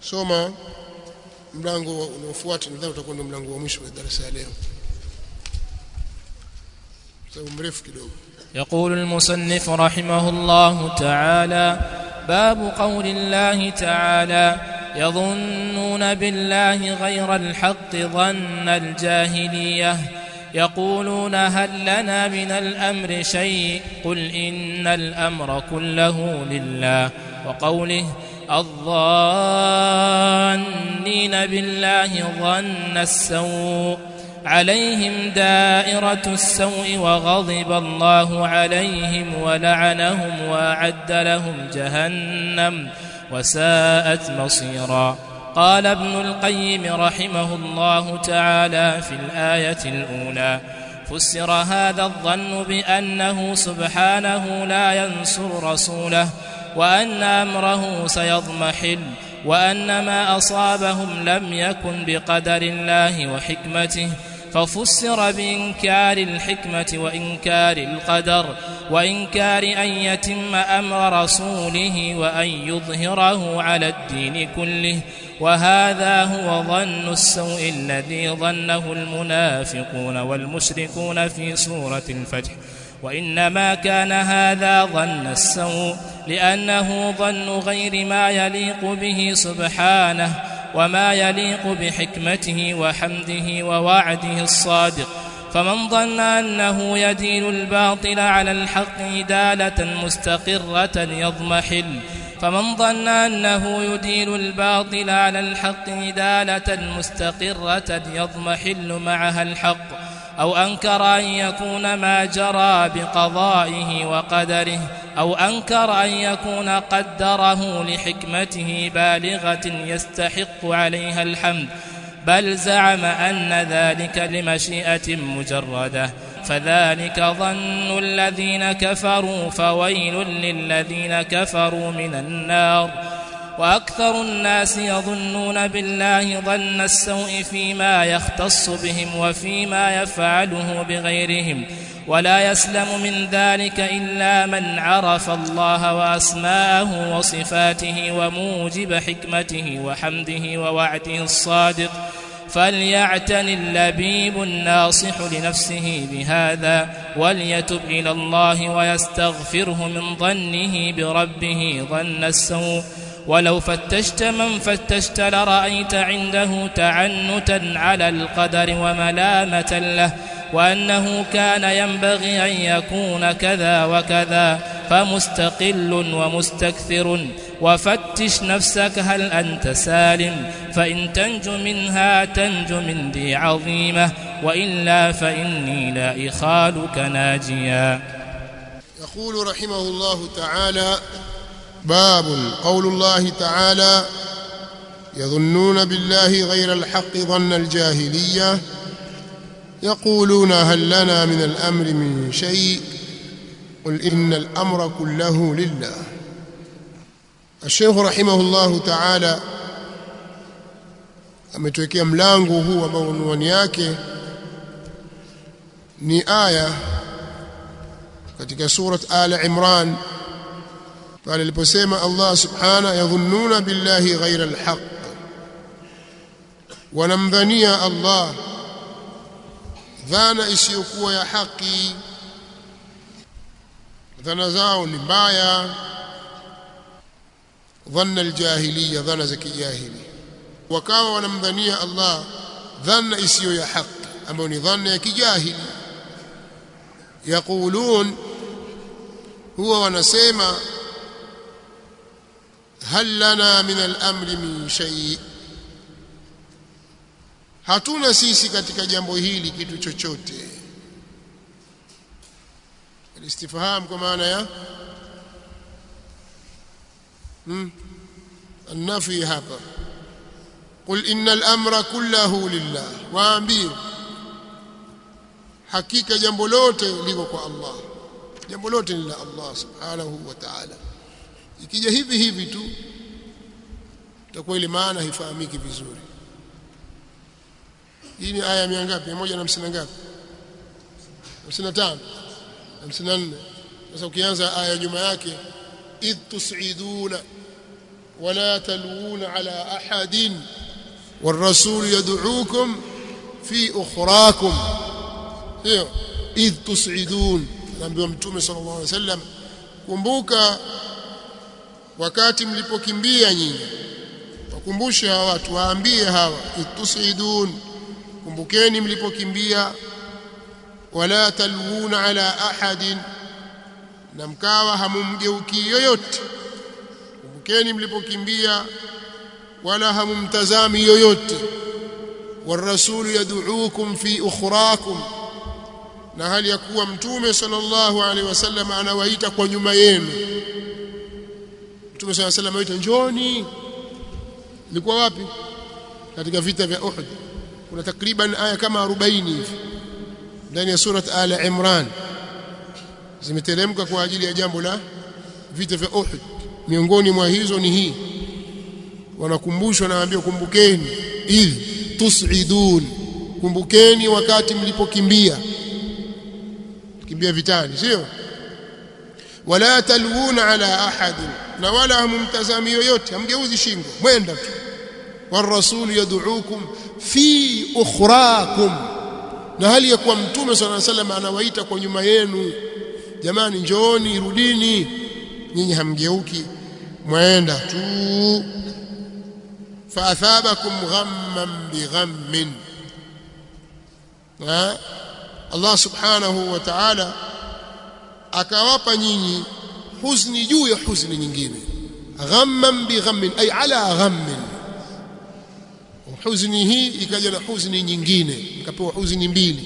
soma mlango unaofuata nadhani utakuwa ndio mlango wa mwisho wa darasa ya leo sababu mrefu kidogo يقول المصنف رحمه الله تعالى باب قول الله تعالى يظنون بالله غير الحق ظن الجاهليه يقولون هل لنا من الامر شيء قل ان الامر كله لله وقوله الظانين بالله ظن السوء عليهم دائرة السوء وغضب الله عليهم ولعنهم وأعد لهم جهنم وساءت مصيرا قال ابن القيم رحمه الله تعالى في الآية الأولى فسر هذا الظن بأنه سبحانه لا ينصر رسوله وأن أمره سيضمحل وأن ما أصابهم لم يكن بقدر الله وحكمته ففسر بإنكار الحكمة وإنكار القدر وإنكار أن يتم أمر رسوله وأن يظهره على الدين كله وهذا هو ظن السوء الذي ظنه المنافقون والمشركون في سورة الفجر وإنما كان هذا ظن السوء لأنه ظن غير ما يليق به سبحانه وما يليق بحكمته وحمده ووعده الصادق فمن ظن أنه يدين الباطل على الحق دالة مستقرة يضمحل فمن ظن أنه يدين الباطل على الحق دالة مستقرة يضمحل معها الحق أو أنكر أن يكون ما جرى بقضائه وقدره أو أنكر أن يكون قدره لحكمته بالغة يستحق عليها الحمد بل زعم أن ذلك لمشيئة مجردة فذلك ظن الذين كفروا فويل للذين كفروا من النار وأكثر الناس يظنون بالله ظن السوء فيما يختص بهم وفيما يفعله بغيرهم ولا يسلم من ذلك إلا من عرف الله وأسماءه وصفاته وموجب حكمته وحمده ووعده الصادق فليعتن اللبيب الناصح لنفسه بهذا وليتب إلى الله ويستغفره من ظنه بربه ظن السوء ولو فتشت من فتشت لرأيت عنده تعنتا على القدر وملامة له وأنه كان ينبغي أن يكون كذا وكذا فمستقل ومستكثر وفتش نفسك هل أنت سالم فإن تنج منها تنج من ذي عظيمة وإلا فإني لا إخالك ناجيا يقول رحمه الله تعالى باب قول الله تعالى يظنون بالله غير الحق ظن الجاهليه يقولون هل لنا من الامر من شيء قل ان الامر كله لله الشيخ رحمه الله تعالى ametuwekea mlango huu ambao unwani yake ni aya katika surat al imran pale aliposema Allah subhana yadhunnuna billahi ghaira alhaq wanamdhania Allah dhana isiyokuwa ya haki dhana zao ni mbaya dhanna aljahiliya dhana za kijahili wakawa wanamdhania Allah dhana isiyo ya haki ambayo ni dhana ya kijahili yaqulun huwa wanasema hal lana min al-amri min shay hatuna sisi katika jambo hili kitu chochote istifham kwa maana ya hmm النفي hapa قل ان الامر كله لله waambie hakika jambo lote liko kwa Allah jambo lote ni la Allah subhanahu wa ta'ala ikija hivi hivi tu itakuwa ile maana haifahamiki vizuri hii ni aya mia ngapi 150 ngapi 55 54 sasa ukianza aya nyuma yake id tusiduna ولا تلوون على أحد والرسول يدعوكم في أخراكم إذ تصعدون naambiwa mtume sallallahu alaihi wasallam kumbuka wakati mlipokimbia nyinyi wakumbushe hawa watu waambie hawa itusidun kumbukeni mlipokimbia wala talwuna ala ahadin na mkawa hamumgeuki yoyote kumbukeni mlipokimbia wala hamumtazami yoyote والرسول يدعوكم في أخراكم na hali ya kuwa mtume sallallahu alaihi wasallam anawaita kwa nyuma yenu mtume sallallahu alaihi wasallam anawaita njoni ilikuwa wapi katika vita vya Uhud kuna takriban aya kama 40 hivi ndani ya surat ala imran zimeteremka kwa ajili ya jambo la vita vya Uhud miongoni mwa hizo ni hii wanakumbushwa na waambia kumbukeni idh tusidun kumbukeni wakati mlipokimbia kimbia vitani sio wala talwuna ala ahad na wala hamumtazami yoyote hamgeuzi shingo mwenda tu والرسول يدعوكم في اخراكم na hali ya kuwa mtume صلى الله عليه وسلم anawaita kwa nyuma yenu jamani njooni rudini nyinyi hamgeuki mwenda tu فاثابكم غما بغم Allah subhanahu wa ta'ala akawapa nyinyi huzni juu ya huzni nyingine ghamman bi ghammin ay ala ghammin huzni hii ikaja na huzni nyingine ikapewa huzni mbili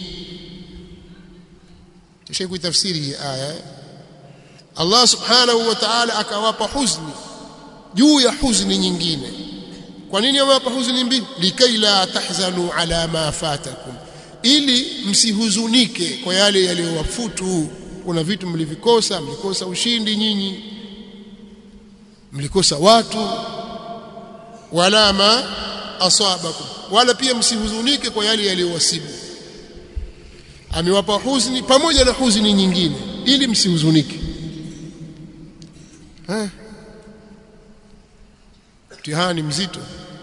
tushaikuwa tafsiri hii aya Allah subhanahu wa ta'ala akawapa huzni juu ya huzni nyingine kwa nini amewapa huzni mbili likai la tahzanu ala ma fatakum ili msihuzunike kwa yale yaliyowafutu kuna vitu mlivikosa mlikosa ushindi nyinyi mlikosa watu wala ma asabakum wala pia msihuzunike kwa yale yaliyowasibu amewapa huzni pamoja na huzni nyingine ili msihuzunike eh mtihani mzito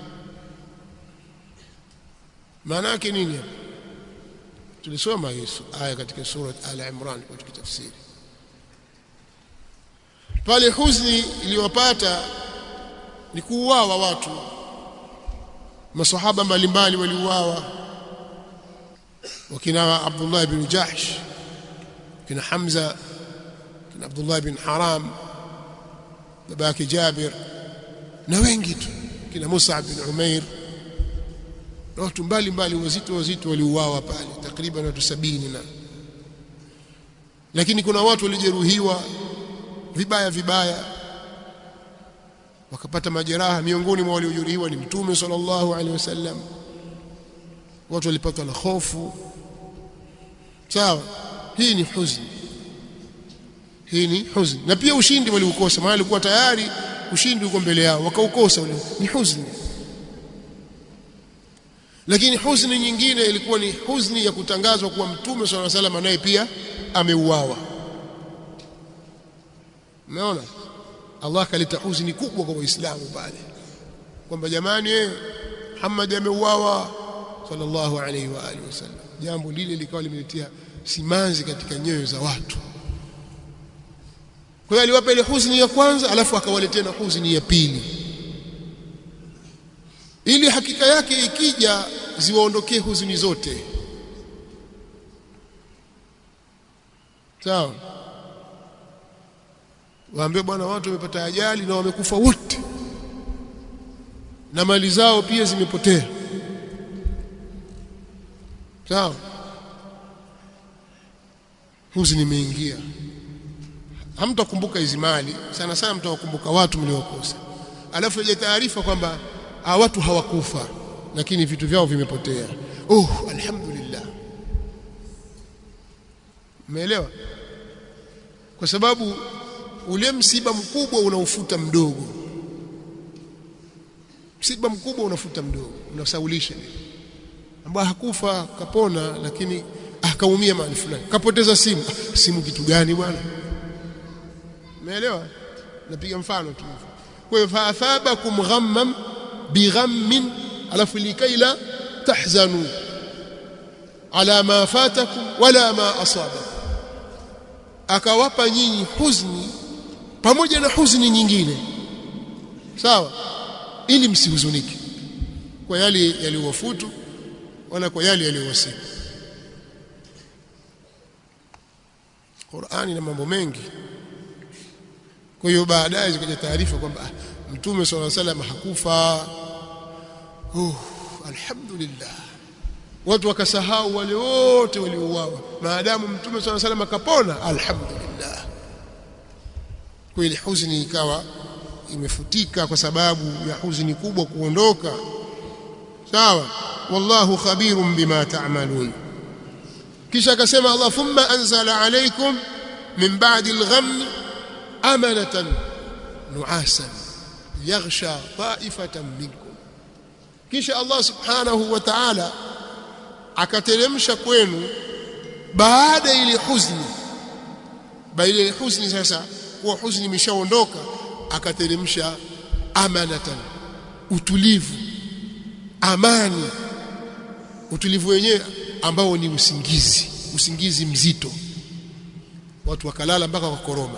maana yake nini hapa tulisoma Yesu aya katika sura Al-Imran kwa tukitafsiri pale huzni iliyowapata ni kuuawa watu masahaba mbalimbali waliuawa wakina Abdullah ibn Jahsh kina Hamza kina Abdullah ibn Haram babake Jabir na wengi tu kina Musa bin Umair na watu mbalimbali wazito wazito waliuawa pale takriban watu sabini na lakini kuna watu walijeruhiwa vibaya vibaya wakapata majeraha miongoni mwa waliojeruhiwa ni mtume sallallahu alaihi wasallam watu walipatwa na hofu sawa hii ni huzuni hii ni huzuni na pia ushindi waliukosa maana alikuwa tayari ushindi uko mbele yao wakaukosa ule ni huzuni lakini huzuni nyingine ilikuwa ni huzuni ya kutangazwa kuwa mtume swalla salam naye pia ameuawa umeona Allah kaleta huzuni kubwa kwa waislamu pale kwamba jamani eh Muhammad ameuawa sallallahu alaihi wa alihi wasallam jambo lile likawa limeletea simanzi katika nyoyo za watu kwa hiyo aliwapa ile huzuni ya kwanza alafu akawaletea na huzuni ya pili ili hakika yake ikija ziwaondokee huzuni zote sawa waambie bwana watu wamepata ajali na wamekufa wote na mali zao pia zimepotea sawa huzuni imeingia hamtakumbuka hizi mali sana sana mtawakumbuka watu mliokosa alafu ile taarifa kwamba hawa watu hawakufa lakini vitu vyao vimepotea oh alhamdulillah umeelewa kwa sababu ule msiba mkubwa unaufuta mdogo msiba mkubwa unafuta mdogo unasaulisha ambaye hakufa kapona lakini akaumia mahali fulani kapoteza simu simu kitu gani bwana umeelewa napiga mfano tu kwa hiyo faathabakum ghamman bighammin alafu likaila tahzanu ala ma fatakum wala ma asabakum akawapa nyinyi huzni pamoja na huzni nyingine sawa ili msihuzunike kwa yale yaliyowafutu wala kwa yale yaliyowasibu Qur'ani na mambo mengi kwa hiyo baadaye zikaja taarifa kwamba ah, mtume swalla salam hakufa uh, alhamdulillah watu wakasahau wale wote waliouawa maadamu mtume swalla salam akapona alhamdulillah kweli huzuni ikawa imefutika kwa sababu ya huzuni kubwa kuondoka sawa wallahu khabirun bima ta'malun kisha akasema Allah thumma anzala alaykum min ba'di al-ghamm amanatan nu'asan yaghsha ta'ifatan minkum kisha Allah subhanahu wa ta'ala akateremsha kwenu baada ile huzni baada ile huzni sasa kuwa huzni imeshaondoka akateremsha amanatan utulivu amani utulivu wenyewe ambao ni usingizi usingizi mzito watu wakalala mpaka wakoroma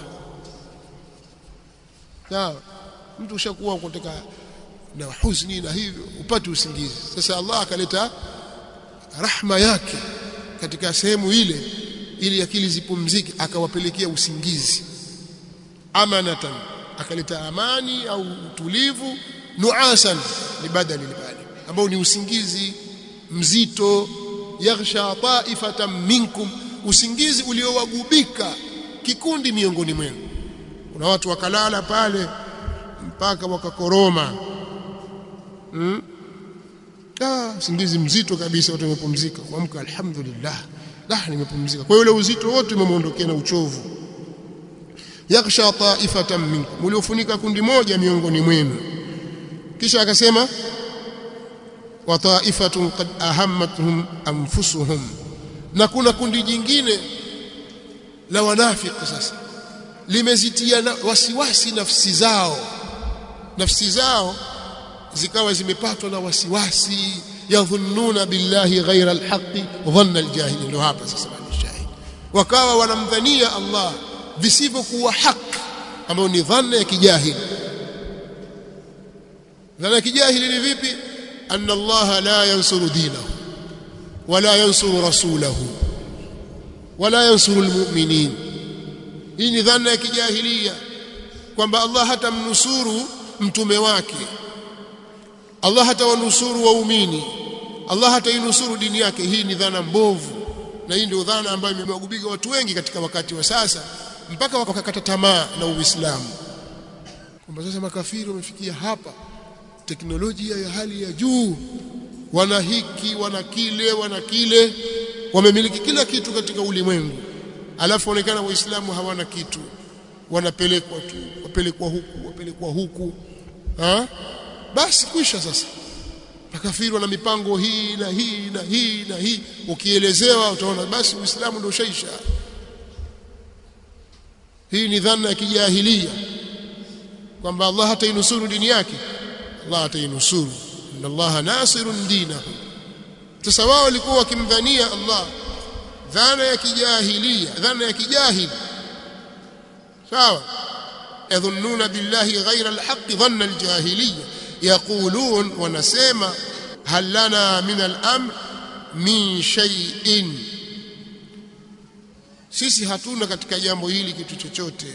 sawa mtu ushakuwa kutaka na huzuni na hivyo upate usingizi sasa Allah akaleta rahma yake katika sehemu ile ili akili zipumzike akawapelekea usingizi amanatan akaleta amani au utulivu nuasan ni badali libali ambao ni usingizi mzito yaghsha ta'ifatan minkum usingizi uliowagubika kikundi miongoni mwenu kuna watu wakalala pale mpaka wakakoroma hmm? ah usingizi mzito kabisa watu wamepumzika kuamka alhamdulillah lah nimepumzika kwa hiyo ule uzito wote umemuondokea na uchovu yaghsha ta'ifatan minkum uliofunika kundi moja miongoni mwenu kisha akasema wa ta'ifatun qad ahammatuhum anfusuhum na kuna kundi jingine la wanafiki sasa limezitia na wasiwasi nafsi zao nafsi zao zikawa zimepatwa na wasiwasi yadhunnuna billahi ghaira alhaqi dhanna aljahili ndio hapa sasa shahidi wakawa wanamdhania Allah visivyokuwa haki ambayo ni dhanna ya kijahili dhanna ya kijahili ni vipi anna Allah la yansuru dinahu wala yansuru rasulahu wala yansuru almu'minin hii ni dhana ya kijahilia kwamba Allah hatamnusuru mtume wake Allah hatawanusuru waumini Allah hatainusuru dini yake hii ni dhana mbovu na hii ndio dhana ambayo imewagubika watu wengi katika wakati wa sasa mpaka wakakata tamaa na Uislamu kwamba sasa makafiri wamefikia hapa teknolojia ya hali ya juu wana hiki wana kile wana kile wamemiliki kila kitu katika ulimwengu alafu onekana waislamu hawana kitu wanapelekwa tu wapelekwa huku wapelekwa huku ha? basi kwisha sasa makafiri wana mipango hii na hii na hii na hii ukielezewa utaona basi uislamu ndio ushaisha hii ni dhana ya kijahilia kwamba Allah hatainusuru dini yake Allah hatainusuru inna Allah nasirun dinahu sasa wao walikuwa wakimdhania Allah dhana ya kijahilia dhana ya kijahili sawa yadhunnuna billahi ghayra alhaq dhanna aljahiliya yaqulun wanasema hal lana min al-amr min shay'in sisi hatuna katika jambo hili kitu chochote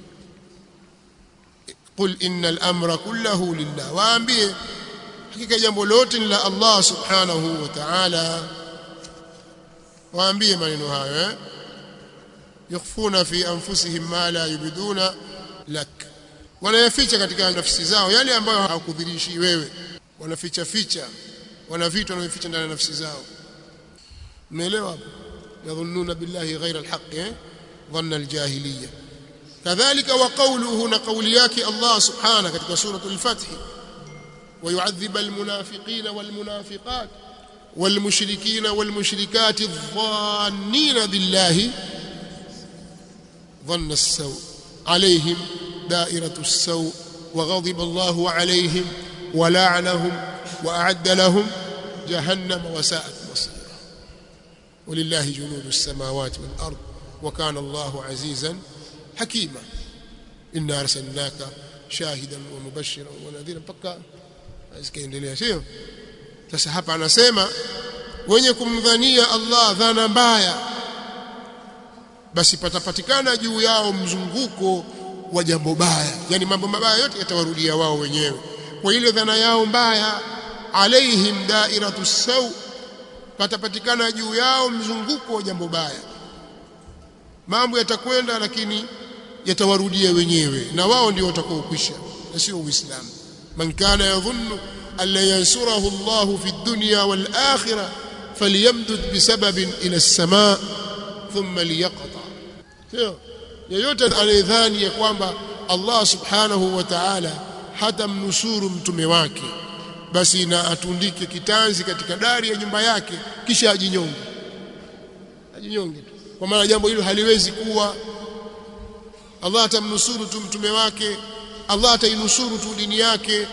qul innal amra kullahu lillah waambie hakika jambo lote ni la Allah subhanahu wa ta'ala waambie maneno hayo eh yakhfuna fi anfusihim ma la yubiduna lak wanayaficha katika nafsi zao yale ambayo hawakudhirishi wewe wanaficha ficha wana vitu wanavificha ndani ya nafsi zao umeelewa hapo yadhunnuna billahi ghayra alhaq eh dhanna aljahiliya kadhalika wa qawluhu na qawli yake Allah subhanahu katika suratul fath ويعذب المنافقين والمنافقات والمشركين والمشركات الظانين بالله ظن السوء عليهم دائرة السوء وغضب الله عليهم ولعنهم وأعد لهم جهنم وساءت مصيرا ولله جنود السماوات والأرض وكان الله عزيزا حكيما إنا أرسلناك شاهدا ومبشرا ونذيرا mpaka zikaendelea sio sasa hapa anasema wenye kumdhania Allah dhana mbaya basi patapatikana juu yao mzunguko wa jambo baya yani mambo mabaya yote yatawarudia wao wenyewe kwa ile dhana yao mbaya alaihim dairatu saw patapatikana juu yao mzunguko wa jambo baya mambo yatakwenda lakini yatawarudia wenyewe na wao ndio watakaokwisha na sio uislamu man kana yadhunnu an la yansurahu Allah fi dunya wal akhirah falyamdud bisababin ila as-samaa thumma liyaqta sio yeyote anayedhani ya kwamba Allah subhanahu wa ta'ala hatamnusuru mtume wake basi na atundike kitanzi katika dari ya nyumba yake kisha ajinyonge ajinyonge tu kwa maana jambo hilo haliwezi kuwa Allah atamnusuru tu mtume wake Allah atainusuru tu dini yake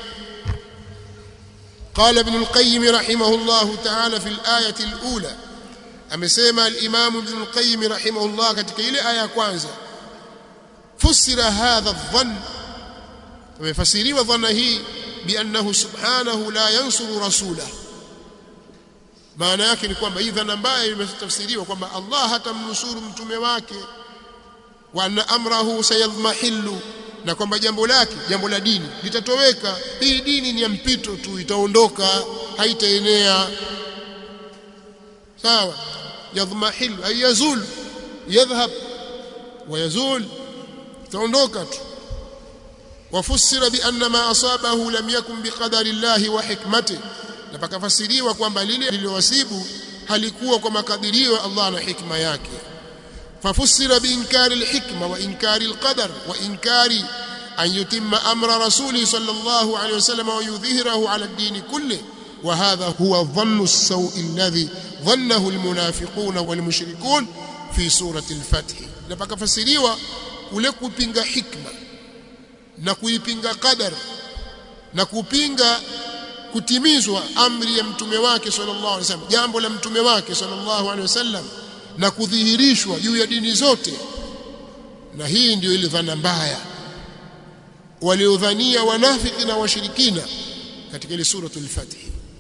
قال ابن القيم رحمه الله تعالى في الآية الأولى amesema al-Imam Ibn al-Qayyim rahimahullah katika ile aya ya kwanza fusira hadha adh-dhann amefasiriwa dhana hii biannahu subhanahu la yansuru rasulahu maana yake ni kwamba hii dhana mbaya imetafsiriwa kwamba Allah hatamnusuru mtume wake wa anna amrahu sayadhmahillu na kwamba jambo lake jambo la dini litatoweka hii dini ni ya mpito tu itaondoka haitaenea sawa yadhmahillu ay yazul yadhhab wa yazul itaondoka tu وفسر بأن ما أصابه لم يكن بقدر الله وحكمته na pakafasiriwa kwamba lile lililowasibu halikuwa kwa makadirio ya Allah na hikma yake fafusira biinkari alhikma wa inkari alqadar wa inkari an yutimma amra rasuli sallallahu alayhi wasallam wa yudhhirahu ala ad-din kulli wa hadha huwa dhannu as-sawi alladhi dhannahu almunafiqun walmushrikun fi surati al-fath na pakafasiriwa ule kupinga hikma na kuipinga qadar na kupinga kutimizwa amri ya mtume wake sallallahu alaihi wasallam jambo la mtume wake sallallahu alaihi wasallam na kudhihirishwa juu ya dini zote na hii ndio ile dhana mbaya waliodhania wanafiki na washirikina katika ile suratul fath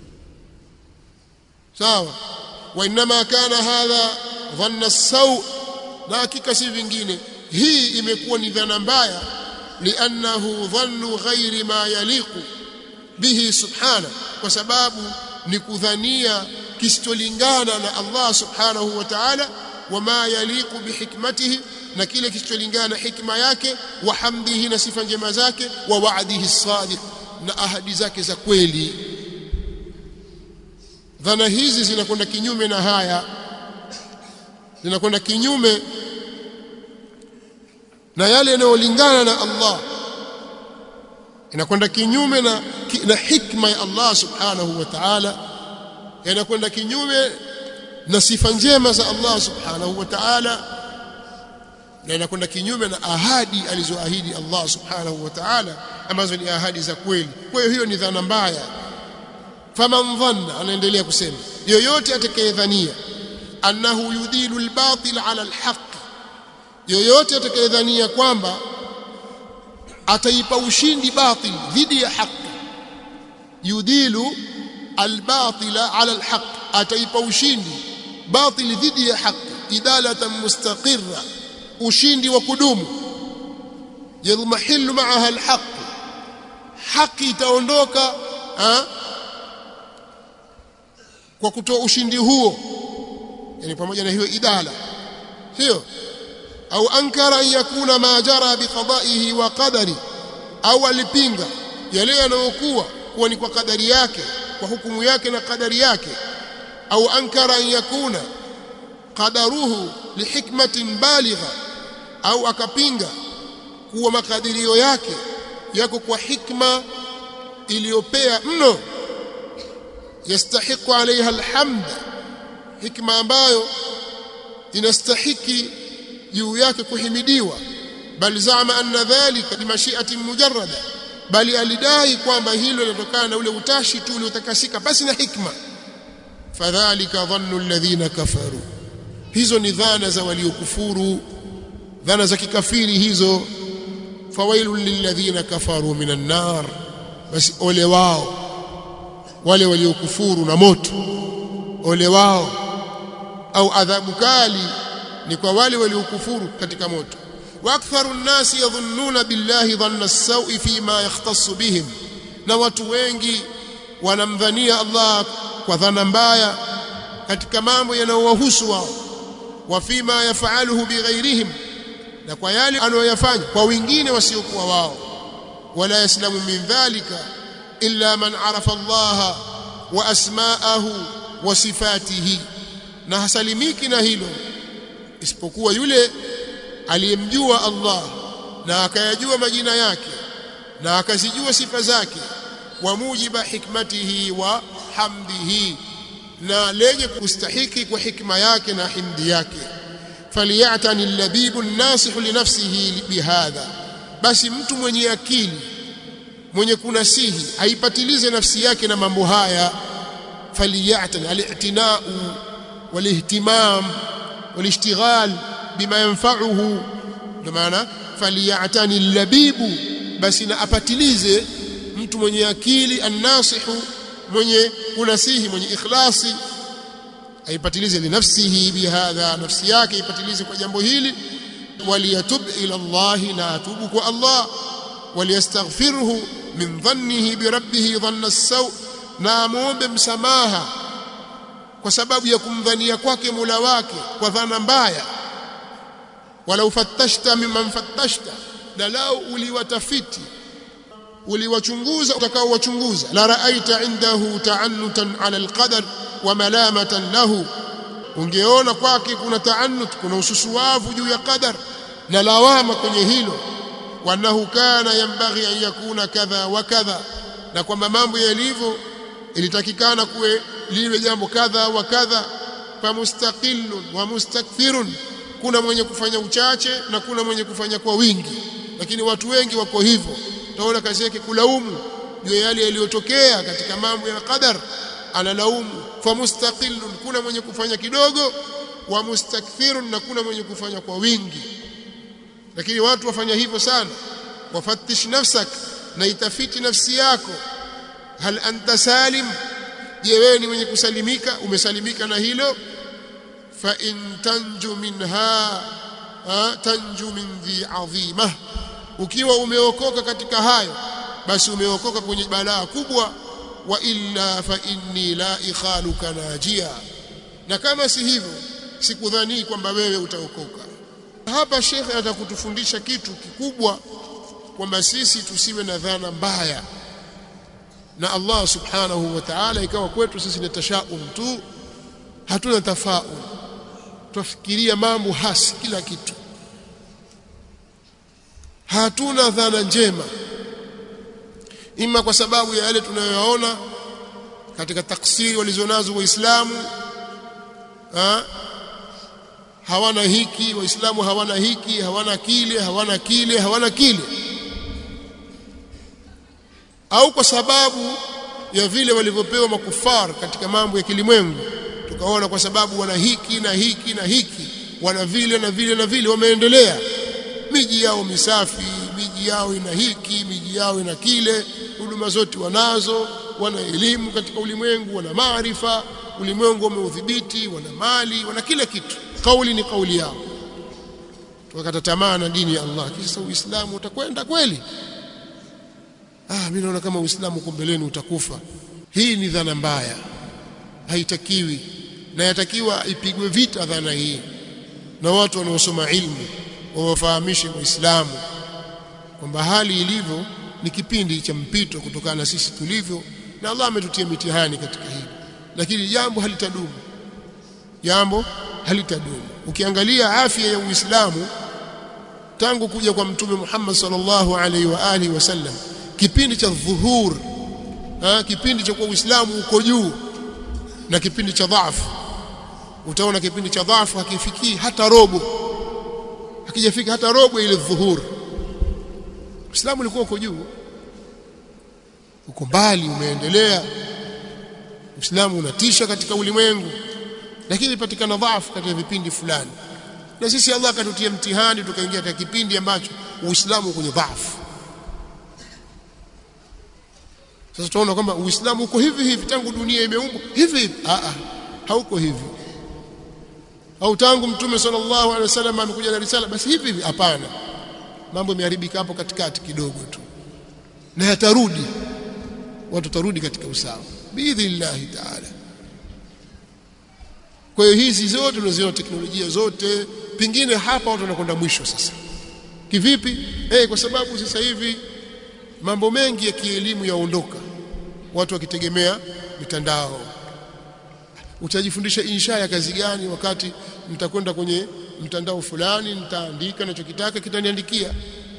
sawa wa inma kana hadha dhanna as-saw na hakika si vingine hii imekuwa ni dhana mbaya li'annahu dhannu ghairi ma yaliqu bihi subhana kwa sababu ni kudhania kisicholingana na Allah subhanahu wa ta'ala wama yaliqu bihikmatihi na kile kisicholingana na hikma yake wa hamdihi na sifa njema zake wa wa'dihi sadiq na ahadi zake za kweli dhana hizi zinakwenda kinyume na haya zinakwenda kinyume na yale yanayolingana na Allah inakwenda kinyume na, na hikma ya Allah subhanahu wa ta'ala yanakwenda kinyume na sifa njema za Allah subhanahu wa ta'ala na inakwenda kinyume na ahadi alizoahidi Allah subhanahu wa ta'ala ambazo ni ahadi za kweli kwa hiyo hiyo ni dhana mbaya faman dhanna anaendelea kusema yoyote atakayedhania annahu yudilu albatil ala alhaq yoyote atakayedhania kwamba ataipa ushindi batil dhidi ya haki yudilu albatila ala alhaq ataipa ushindi batil dhidi ya haki idalatan mustaqirra ushindi wa kudumu yadhmahillu ma'aha alhaq haki itaondoka kwa kutoa ushindi huo yani pamoja na hiyo idala sio au ankara an yakuna ma jara biqada'ihi wa qadari au alipinga yale yanayokuwa kuwa ni kwa kadari yake kwa hukumu yake na kadari yake au ankara an yakuna qadaruhu lihikmatin baligha au akapinga kuwa makadirio yake yako kwa hikma iliyopea mno yastahiqu alaiha alhamd hikma ambayo inastahiki juu yake kuhimidiwa bal zama anna dhalika bimashi'atin mujarrada bali alidai kwamba hilo linatokana na ule utashi tu uliotakasika basi na hikma fadhalika dhannu alladhina kafaru hizo ni dhana za waliokufuru dhana za kikafiri hizo fawailul lilladhina kafaru minan nar basi ole wao wale waliokufuru na moto ole wao au adhabu kali ni kwa wale waliokufuru katika moto wa aktharu nnasi yadhunnuna billahi dhanna as-sawi fima yahtassu bihim na watu wengi wanamdhania Allah kwa dhana mbaya katika mambo yanayowahusu wao wa fima yafaluhu bighairihim na kwa yale anayoyafanya kwa wengine wasiokuwa wao wala yaslamu min dhalika illa man arafa Allah wa asma'ahu wa sifatihi na hasalimiki na hilo isipokuwa yule aliyemjua Allah na akayajua majina yake na akazijua sifa zake wa mujiba hikmatihi wa hamdihi na lenye kustahiki kwa hikma yake na himdi yake faliyatani allabibu nasihu linafsihi bihadha basi mtu mwenye akili mwenye kunasihi aipatilize nafsi yake na mambo haya faliyatani ali'tinau walihtimam walishtighal bima yanfa'uhu ndio maana faliyatani allabibu basi na apatilize mtu mwenye akili annasihu mwenye kunasihi mwenye ikhlasi aipatilize linafsihi bihadha nafsi yake ipatilize kwa jambo hili waliyatub ila Allah na atubu kwa Allah waliyastaghfirhu min dhannihi bi rabbih dhanna as-saw na muombe msamaha kwa sababu ya kumdhania kwake Mola wake kwa dhana mbaya walau fattashta mimman fattashta na lau uliwatafiti uliwachunguza utakaowachunguza la raaita indahu ta'annutan ala alqadar wa malamatan lahu ungeona kwake kuna taannut kuna ususuavu juu ya qadar na lawama kwenye hilo wanahu kana yambaghi an yakuna kadha wa kadha na kwamba mambo yalivyo ilitakikana kuwe liwe jambo kadha wa kadha famustaqillun wa mustakthirun kuna mwenye kufanya uchache na kuna mwenye kufanya kwa wingi lakini watu wengi wako hivyo utaona kazi yake kulaumu juu yale yaliyotokea katika mambo ya qadar analaumu famustaqillun kuna mwenye kufanya kidogo wa mustakthirun na kuna mwenye kufanya kwa wingi lakini watu wafanya hivyo sana wafattish nafsak na itafiti nafsi yako hal anta salim je wewe ni mwenye kusalimika umesalimika na hilo fa in tanju minha tanju min dhi adhima ukiwa umeokoka katika hayo basi umeokoka kwenye balaa kubwa wa illa fa inni la ikhaluka najia na kama si hivyo sikudhani kwamba wewe utaokoka hapa shekhe atakutufundisha kitu kikubwa kwamba sisi tusiwe na dhana mbaya na Allah subhanahu wa ta'ala ikawa kwetu sisi ni tashaum tu hatuna tafaul tufikiria mambo hasi kila kitu hatuna dhana njema ima kwa sababu ya yale tunayoyaona katika taksiri walizonazo waislamu ha? hawana hiki waislamu hawana hiki hawana kile hawana kile hawana kile au kwa sababu ya vile walivyopewa makufar katika mambo ya kilimwengu tukaona kwa sababu wana hiki na hiki na hiki wana vile na vile na vile wameendelea miji yao misafi miji yao ina hiki miji yao ina kile huduma zote wanazo wana elimu katika ulimwengu wana maarifa ulimwengu wameudhibiti wana mali wana kila kitu kauli ni kauli yao tukakata tamaa na dini ya Allah kisa uislamu utakwenda kweli ah mimi naona kama uislamu uko mbeleni utakufa hii ni dhana mbaya haitakiwi na yatakiwa ipigwe vita dhana hii na watu wanaosoma ilmu wawafahamishe waislamu kwamba hali ilivyo ni kipindi cha mpito kutokana na sisi tulivyo na Allah ametutia mitihani katika hili lakini jambo halitadumu jambo halitadumu ukiangalia afya ya Uislamu tangu kuja kwa mtume Muhammad sallallahu alaihi wa alihi wasallam kipindi cha dhuhur ha, kipindi cha kwa Uislamu uko juu na kipindi cha dhaifu utaona kipindi cha dhaifu hakifikii hata robo hakijafika hata robo ile dhuhur Uislamu ulikuwa uko juu uko mbali umeendelea Uislamu unatisha katika ulimwengu lakini patikana dhaifu katika vipindi fulani na sisi Allah akatutia mtihani tukaingia katika kipindi ambacho Uislamu kwenye dhaifu sasa tunaona kwamba Uislamu uko hivi hivi tangu dunia imeumbwa hivi hivi a a hauko hivi au tangu mtume sallallahu alaihi wasallam amekuja na risala basi hivi hivi hapana mambo yameharibika hapo katikati kidogo tu na yatarudi watu tarudi katika usawa biidhnillahi taala kwa hiyo hizi zote tunaziona teknolojia zote pingine hapa watu wanakwenda mwisho sasa kivipi eh kwa sababu sasa hivi mambo mengi ya kielimu yaondoka watu wakitegemea mitandao utajifundisha insha ya kazi gani wakati mtakwenda kwenye mtandao fulani nitaandika ninachokitaka kitaniandikia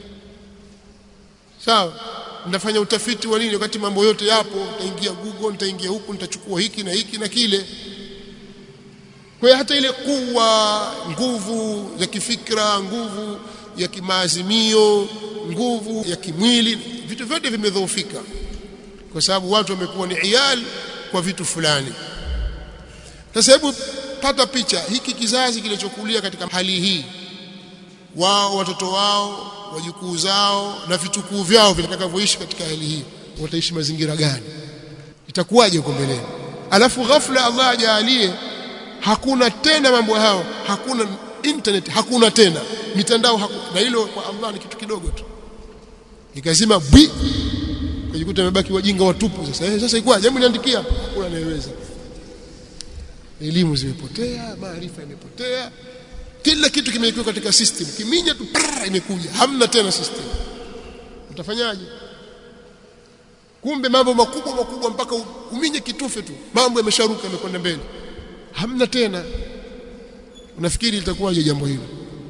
sawa nitafanya utafiti wa nini wakati mambo yote yapo nitaingia google nitaingia huku nitachukua hiki na hiki na kile kwa hiyo hata ile kuwa nguvu ya kifikra nguvu ya kimaazimio nguvu ya kimwili vitu vyote vimedhoofika kwa sababu watu wamekuwa ni iyali kwa vitu fulani sasa hebu pata picha hiki kizazi kilichokulia katika hali hii wao watoto wao wajukuu zao na vitukuu vyao vitakavyoishi katika hali hii wataishi mazingira gani itakuwaje huko mbeleni alafu ghafla Allah ajalie hakuna tena mambo hao hakuna internet hakuna tena mitandao hakuna na hilo kwa Allah ni kitu kidogo tu ikazima bwi kujikuta amebaki wajinga watupu sasa eh, sasa ikwaje hebu niandikia hakuna anayeweza elimu zimepotea maarifa yamepotea kila kitu kimewekwa katika system kiminya tu prrr, imekuja hamna tena system utafanyaje kumbe mambo makubwa makubwa mpaka uminye kitufe tu mambo yamesharuka yamekwenda mbele hamna tena unafikiri litakuwaje jambo hilo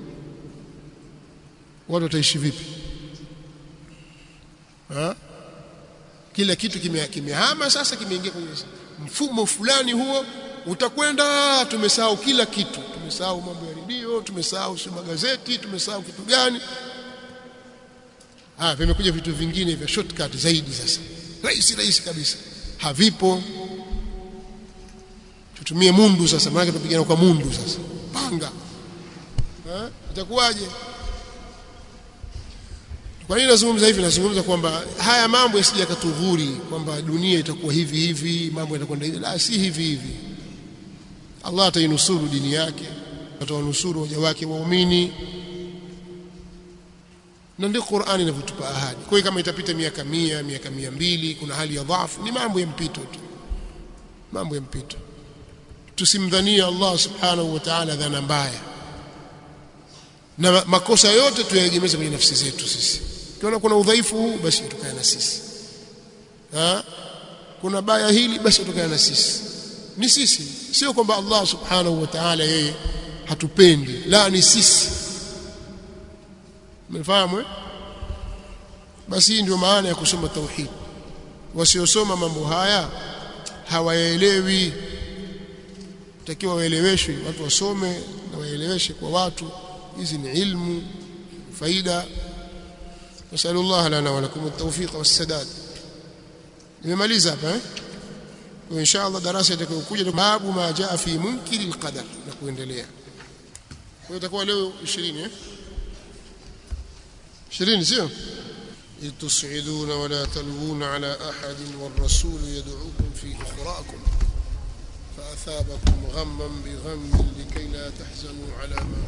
watu wataishi vipi ha? kila kitu kimehama sasa kimeingia kwenye mfumo fulani huo utakwenda tumesahau kila kitu tumesahau mambo ya redio tumesahau si magazeti tumesahau kitu gani ah vimekuja vitu vingine vya shortcut zaidi sasa rahisi rahisi kabisa havipo tutumie mundu sasa maana tupigana kwa mundu sasa panga eh itakuwaje kwa nini nazungumza hivi nazungumza kwamba haya mambo yasije yakatudhuri kwamba dunia itakuwa hivi hivi mambo yatakwenda hivi la si hivi hivi Allah atainusuru dini yake atawanusuru waja wake waumini na ndio Qur'ani inavyotupa ahadi kwa hiyo kama itapita miaka mia miaka mia mbili kuna hali ya dhaifu ni mambo ya mpito tu mambo ya mpito tusimdhania Allah subhanahu wa ta'ala dhana mbaya na makosa yote tuyaegemeze kwenye nafsi zetu sisi kiona kuna udhaifu huu basi utokana na sisi ha? kuna baya hili basi utokana na sisi ni sisi sio kwamba Allah subhanahu wa ta'ala yeye hatupendi la ni sisi mmefahamu eh? basi hii ndio maana ya kusoma tauhid wasiosoma mambo haya hawaelewi takiwa waeleweshwe watu wasome na waeleweshe kwa watu hizi ni ilmu faida nasallallahu lana wa lakum at-tawfiq was-sadad nimemaliza hapa eh kwa insha Allah darasa itakayokuja babu ma jaa fi munkiri al-qadar na kuendelea kwa itakuwa leo 20 eh 20 sio إذ تصعدون ولا تلوون على أحد والرسول يدعوكم في أخراكم فأثابكم غما بغم لكي لا تحزنوا على ما